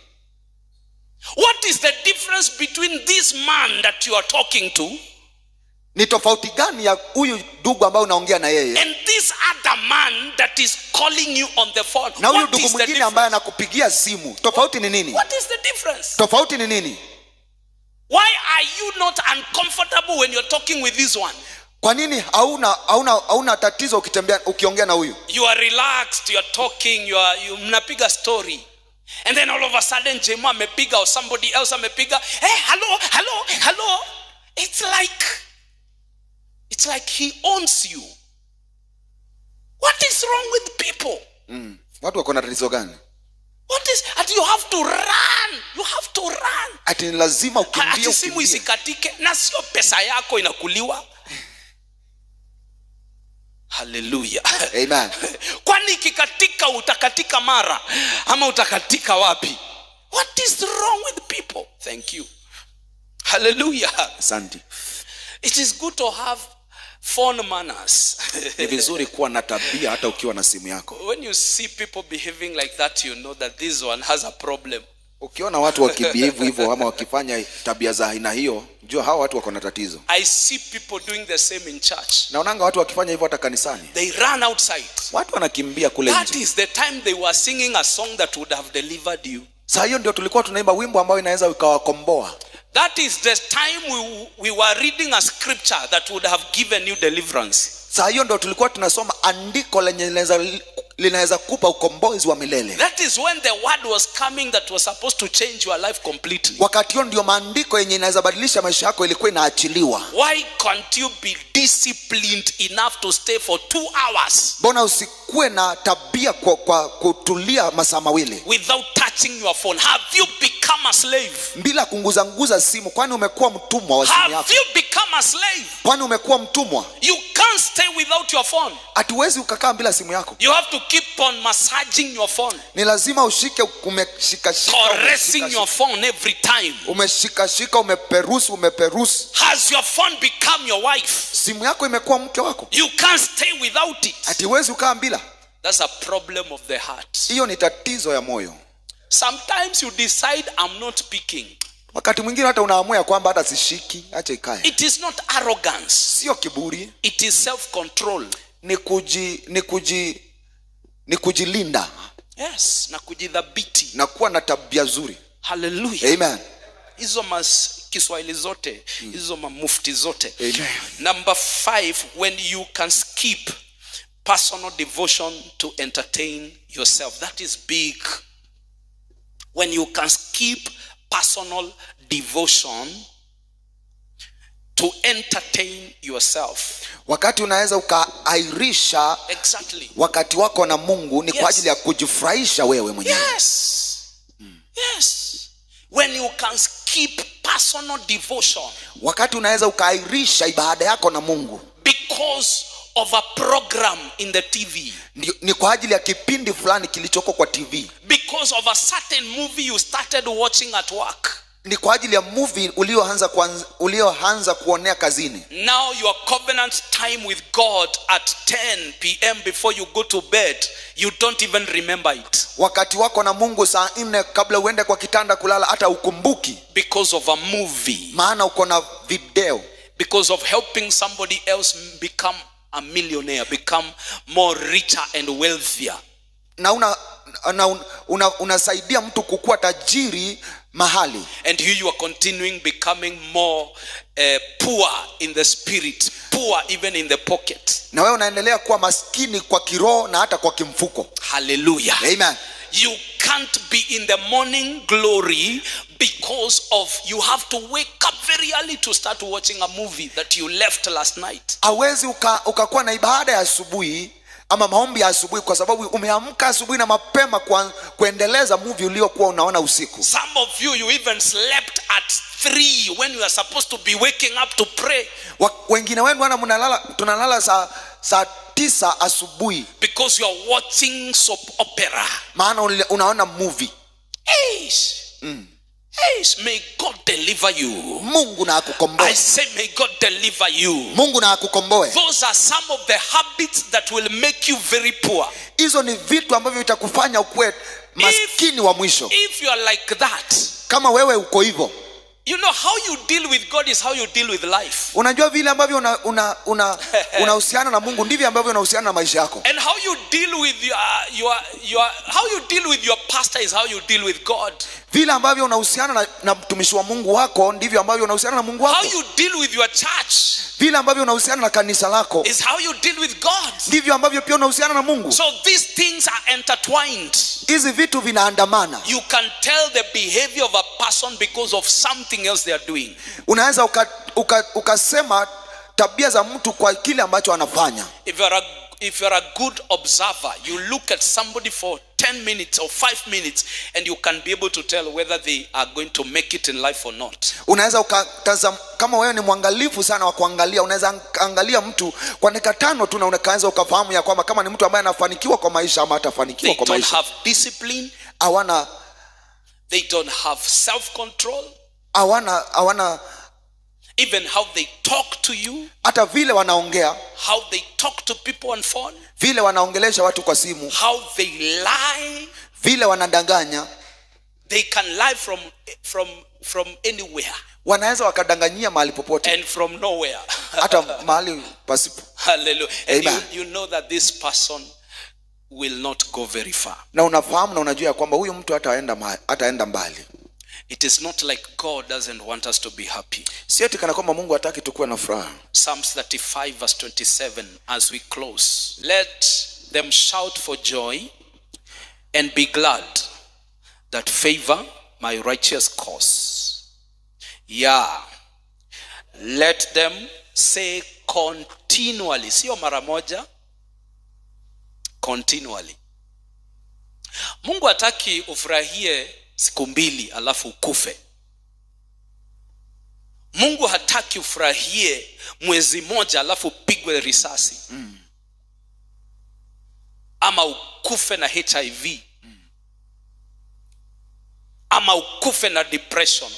what is the difference between this man that you are talking to ni tofauti gani ya huyu dugu ambaye unaongea na yeye and this other man that is calling you on the phone na huyu what dugu is the mwingine ambaye difference anakupigia simu tofauti ni nini what is the difference tofauti ni nini why are you not uncomfortable when you're talking with this one kwa nini hauna hauna hauna tatizo ukitembea ukiongea na huyu you are relaxed you are talking you are you mnapiga story and then all of a sudden jemo amepiga or somebody else amepiga hey hello hello hello it's like it's like he owns you what is wrong with people mm. watu wako na tatizo gani what is and you have to run you have to run ati ni lazima Ha- ukimbie ati simu ukimbie isikatike na sio pesa yako inakuliwa haleluya amen kwani ikikatika utakatika mara ama utakatika wapi what is wrong with people thank you haleluya asante it is good to have phone manners ni vizuri kuwa na tabia hata ukiwa na simu yako when you see people behaving like that you know that this one has a problem ukiona watu wakibehave hivyo ama wakifanya tabia za aina hiyo jua hawa watu wako na tatizo i see people doing the same in church naonanga watu wakifanya hivyo hata kanisani they run outside watu wanakimbia kule that nje is the time they were singing a song that would have delivered you saa hiyo ndio tulikuwa tunaimba wimbo ambao inaweza ikawakomboa that is the time we, we were reading a scripture that would have given you deliverance saa hiyo ndio tulikuwa tunasoma andiko lenye linaweza- linaweza kupa ukombozi wa milele that is when the word was coming that was supposed to change your life completely wakati huo ndio maandiko yenye inaweza badilisha maisha yako ilikuwa inaachiliwa why can't you be disciplined enough to stay for two hours mbona usikuwe na tabia kwa, kwa kutulia masaa mawili without touching your phone have you become a slave bila kunguzanguza simu kwani umekuwa mtumwa wa simu have yako you become a slave kwani umekuwa mtumwa you can't stay without your phone hatuwezi ukakaa bila simu yako you have to keep on massaging your phone ni lazima ushike umeshikashika caressing umeshikashika, your phone every time umeshikashika umeperusi umeperusi has your phone become your wife simu yako imekuwa mke wako you can't stay without it hatiwezi ukaa bila that's a problem of the heart hiyo ni tatizo ya moyo sometimes you decide i'm not picking wakati mwingine hata unaamua ya kwamba hata sishiki acha ikae it is not arrogance sio kiburi it is self control ni kuji ni kuji ni kujilinda yes na kujidhabiti na kuwa na tabia zuri haleluya amen hizo mas kiswahili zote hizo mamufti zote Amen. number five when you can skip personal devotion to entertain yourself that is big when you can skip personal devotion to entertain yourself wakati unaweza ukaairisha exactly wakati wako na mungu ni Yes. kwa ajili ya kujifurahisha wewe mwenyewe yes yes when you can skip personal devotion wakati unaweza ukaairisha ibada yako na mungu because of a program in the TV, ni, ni kwa ajili ya kipindi fulani kilichoko kwa tv because of a certain movie you started watching at work. ni kwa ajili ya movie ulioanza kuanz- ulioanza kuonea kazini Now, your covenant time with God at 10 p.m. before you go to bed, you don't even remember it wakati wako na mungu saa nne kabla uende kwa kitanda kulala hata ukumbuki because of a movie, maana uko na video because of helping somebody else become a millionaire, become more richer and wealthier. na una, una, una, unasaidia mtu kukuwa tajiri mahali And here you are continuing becoming more uh, poor in the spirit, poor even in the pocket. na wewe unaendelea kuwa maskini kwa kiroho na hata kwa kimfuko Hallelujah. amen You can't be in the morning glory because of you have to wake up very early to start watching a movie that you left last night. hawezi uka- ukakuwa na ibada ya asubuhi ama maombi ya asubuhi kwa sababu umeamka asubuhi na mapema kwa, kuendeleza muvi uliokuwa unaona usiku Some of you, you even slept at three when you are supposed to be waking up to pray Wa, wengine wenu wana mnalala tunalala saa saa tisa asubuhi because you are watching soap opera. maana ule- unaona movie Eish. Eish. May God deliver you. mungu na I akukomboe say, may God deliver you. mungu na akukomboe Those are some of the habits that will make you very poor. hizo ni vitu ambavyo vitakufanya ukuwe maskini wa mwisho If you are like that, kama wewe uko hivyo you know how you deal with God is how you deal with life. unajua vile ambavyo unahusiana una, una, unahusiana na mungu ndivyo ambavyo unahusiana na maisha yako And how you deal with your, your, your how you deal with your pastor is how you deal with God. vile ambavyo unahusiana na, na mtumishi wa mungu wako ndivyo ambavyo unahusiana na mungu How wako you deal with your church vile ambavyo unahusiana na kanisa lako is how you deal with God. ndivyo ambavyo pia unahusiana na mungu So these things are intertwined. hizi vitu vinaandamana You can tell the behavior of a person because of something else they are doing. unaweza ukasema uka, ukasema tabia za mtu kwa kile ambacho anafanya If you're a if you're a good observer, you look at somebody for 10 minutes or 5 minutes and you can be able to tell whether they are going to make it in life or not. unaweza ukatazam- kama wewe ni mwangalifu sana wa kuangalia unaweza ang- angalia mtu kwa dakika tano tu na unaweza ukafahamu ya kwamba kama ni mtu ambaye anafanikiwa kwa maisha ama hatafanikiwa They kwa don't maisha have discipline. hawana They don't have self control. hawana hawana Even how they talk to you, hata vile wanaongea how they talk to people on phone, vile wanaongelesha watu kwa simu how they lie. vile wanadanganya They can lie from from from anywhere wanaweza wakadanganyia mahali popote and from nowhere. hata mahali pasipo Hallelujah. And you, Amen. you know that this person will not go very far. na unafahamu na unajua ya kwamba huyu mtu hataenda mahali- hataenda mbali It is not like God doesn't want us to be happy. si eti kana kwamba mungu hataki tukuwe na furaha Psalms 35, verse 27, as we close. Let them shout for joy and be glad that favor my righteous cause. Yeah. Let them say continually, sio mara moja, continually. Mungu hataki ufurahie siku mbili alafu ukufe. mungu hataki ufurahie mwezi moja alafu upigwe risasi mm. ama ukufe na hiv mm. ama ukufe na depression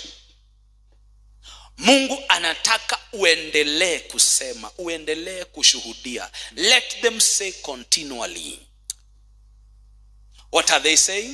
mungu anataka uendelee kusema uendelee kushuhudia let them say continually what are they saying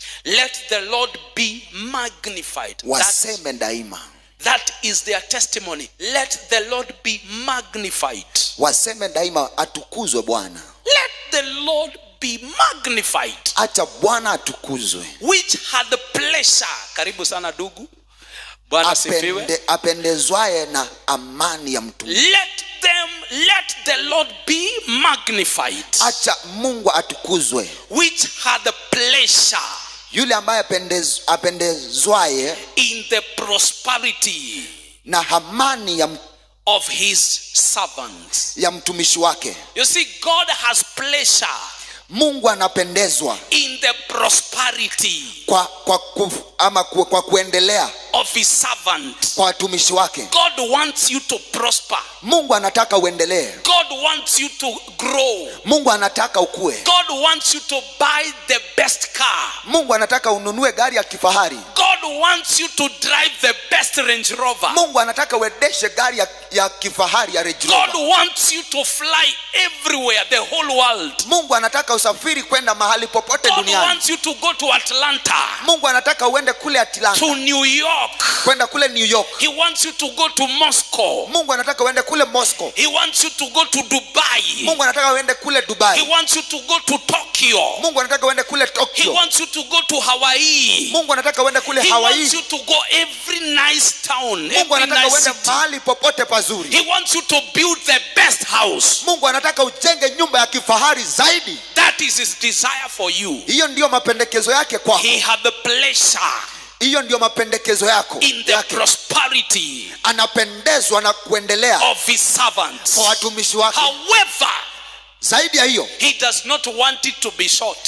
let the lord be magnified That's- waseme daima That is their testimony. Let the Lord be magnified. waseme daima atukuzwe bwana Let the Lord be magnified. acha bwana atukuzwe Which had the pleasure. Karibu sana dugu. Bwana asifiwe. Apende, apendezwaye na amani ya mtu Let them, let the Lord be magnified. acha mungu atukuzwe Which had the pleasure yule ambaye apendez, apendezwaye in the prosperity na amani ya, m- of his servants. ya mtumishi wake You see, God has pleasure mungu anapendezwa in the prosperity kwa, kwa, ku, ama ku, kwa kuendelea of his servant. kwa watumishi wake God wants you to prosper. mungu anataka uendelee God wants you to grow. mungu anataka ukue God wants you to buy the best car. mungu anataka ununue gari ya kifahari God wants you to drive the best Range Rover. mungu anataka uendeshe gari ya, ya kifahari ya Range God Rover. wants you to fly everywhere, the whole world. mungu anataka usafiri kwenda mahali popote God duniani wants you to go to Atlanta, mungu anataka uende kule atlanta to New York. kwenda kule new york He wants you to go to Moscow. mungu anataka uende kule moscow He wants you to go to Dubai. mungu anataka uende kule He dubai wants you to go to Tokyo. mungu anataka uende kule He tokyo wants you to go to Hawaii. mungu anataka uende kule He hawaii wants you to go every nice town, mungu every anataka nice uende city. mahali popote pazuri He wants you to build the best house. mungu anataka ujenge nyumba ya kifahari zaidi That is his desire for you. hiyo ndiyo mapendekezo yake kwako He had the pleasure hiyo ndiyo mapendekezo yako in the yake. prosperity anapendezwa na kuendelea of his servants. kwa watumishi wake However, zaidi ya hiyo he does not want it to be short.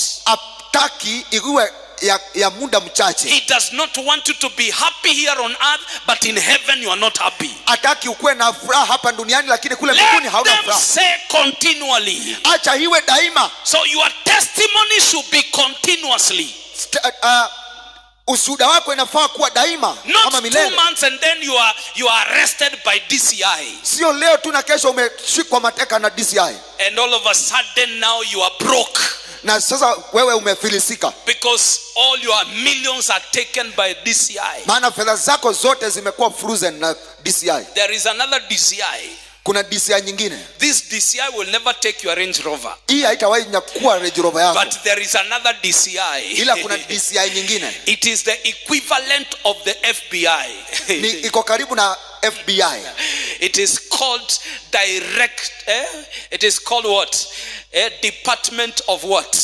ataki iwe ya, ya muda mchache He does not want you to be happy here on earth, but in heaven you are not happy. ataki ukuwe na furaha hapa duniani lakini kule mbinguni Let hauna them furaha say continually. acha iwe daima So your testimony should be continuously. St- uh, ushuhuda wako inafaa kuwa daima Not ama two milele months and then you are you are arrested by DCI. sio leo tu na kesho umeshikwa mateka na dci And all of a sudden now you are broke na sasa wewe umefilisika because all your millions are taken by DCI. maana fedha zako zote zimekuwa frozen na dci There is another DCI. kuna dci nyingine This DCI will never take your Range Rover. hii haitawahi nyakua rejirova yako But there is another DCI. ila kuna dci nyingine It is the equivalent of the ni FBI. iko karibu na fbi it is called direct. Eh? It is called what? Eh? Department of what?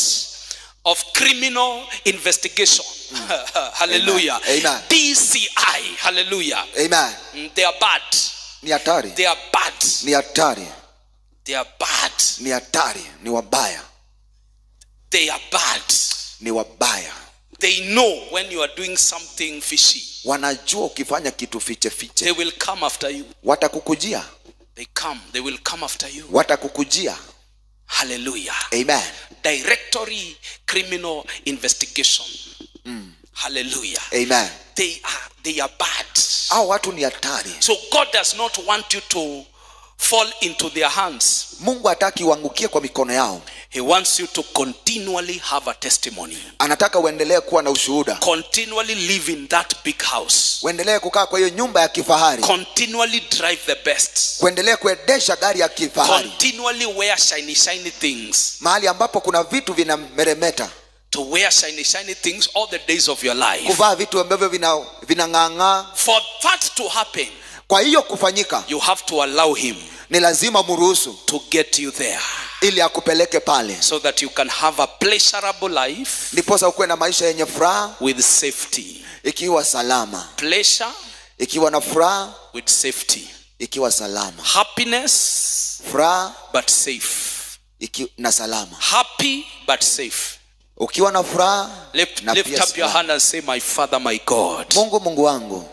Of criminal investigation. Hallelujah. Amen. Amen. DCI. Hallelujah. amen Mm, They are bad. ni hatari They are bad. ni hatari They are bad. ni hatari ni wabaya They are bad. ni wabaya They know when you are doing something fishy. wanajua ukifanya kitu fiche fiche They will come after you. watakukujia They come. They will come after you. watakukujia Hallelujah. amen Directory criminal investigation. Hallelujah. amen They are they are bad. au watu ni hatari So God does not want you to fall into their hands. mungu hataki uangukie kwa mikono yao He wants you to continually have a testimony. anataka uendelee kuwa na ushuhuda Continually live in that big house. uendelee kukaa kwa hiyo nyumba ya kifahari Continually drive the best. kuendelee kuendesha gari ya kifahari Continually wear shiny shiny things. mahali ambapo kuna vitu vinameremeta To wear shiny shiny things all the days of your life. kuvaa vitu ambavyo vina- vinang'ang'aa For that to happen, kwa hiyo kufanyika you have to allow him ni lazima mruhusu to get you there ili akupeleke pale so that you can have a pleasurable life ndiposa ukuwe na maisha yenye furaha with safety. ikiwa salama Pleasure ikiwa na furaha with safety. ikiwa salama Happiness furaha but safe. iki, na salama Happy but safe. ukiwa na furaha Lift, na lift pia up your salama. hand and say, My Father, my God, mungu mungu wangu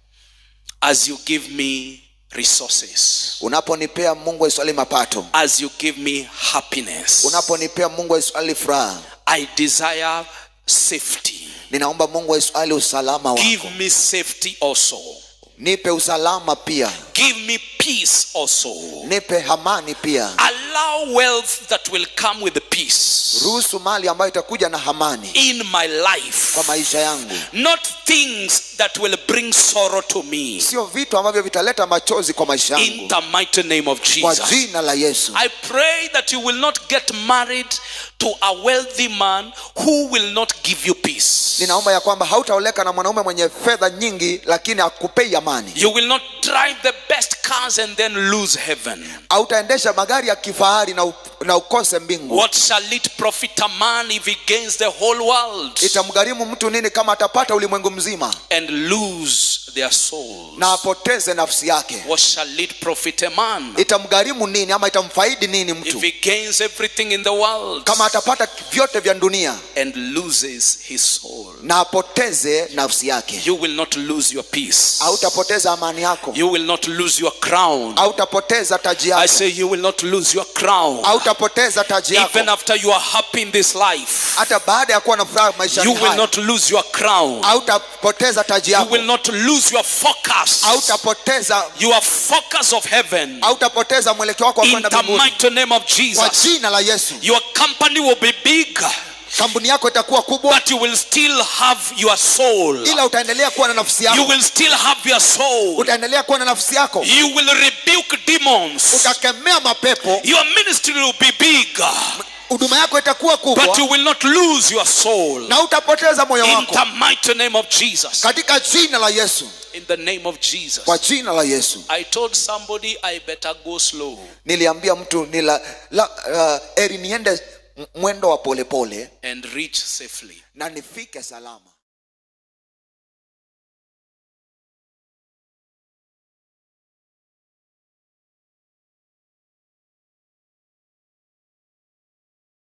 as you give me resources, unaponipea mungu wa israeli mapato as you give me happiness, unaponipea mungu wa israeli furaha I desire safety. ninaomba mungu wa israeli usalama Give wako me safety also. nipe usalama pia Give me peace also. nipe hamani pia Allow wealth that will come with peace ruhusu mali ambayo itakuja na hamani in my life. kwa maisha yangu Not things that will bring sorrow to me. sio vitu ambavyo vitaleta machozi kwa maisha In yangu the mighty name of kwa Jesus. jina la yesu I pray that you will not get married to a wealthy man who will not give you peace. ninaomba ya kwamba hautaoleka na mwanaume mwenye fedha nyingi lakini akupei amani You will not drive the best cars and then lose heaven. hautaendesha magari ya kifahari na, u- na ukose mbingu What shall it profit a man if he gains the whole world itamgharimu mtu nini kama atapata ulimwengu mzima and lose their soul? na apoteze nafsi yake What shall it profit a man itamgharimu nini ama itamfaidi nini mtu if he gains everything in the world kama atapata vyote vya dunia and loses his soul? na apoteze nafsi yake You will not lose your peace. hautapoteza amani yako You will not lose your crown. hautapoteza taji I yako say you will not lose your crown. hautapoteza taji yako Even after you are happy in this life, hata baada ya kuwa na furaha maisha you will not lose your crown. hautapoteza taji You yako will not lose your focus. hautapoteza Your focus of heaven. hautapoteza mwelekeo wako wa In kwenda the mbinguni mighty name of kwa Jesus. jina la yesu Your company will be big, kampuni yako itakuwa kubwa but you will still have your soul. ila utaendelea kuwa na nafsi You yako will still have your soul. utaendelea kuwa na nafsi yako You will rebuke demons. utakemea mapepo Your ministry will be big, huduma yako itakuwa but kubwa you will not lose your soul. na utapoteza moyo In wako the mighty name of Jesus. katika jina la yesu In the name of Jesus. kwa jina la yesu I told somebody I better go slow niliambia mtu nila, la, uh, eri niende m- mwendo wa polepole and reach safely. na nifike salama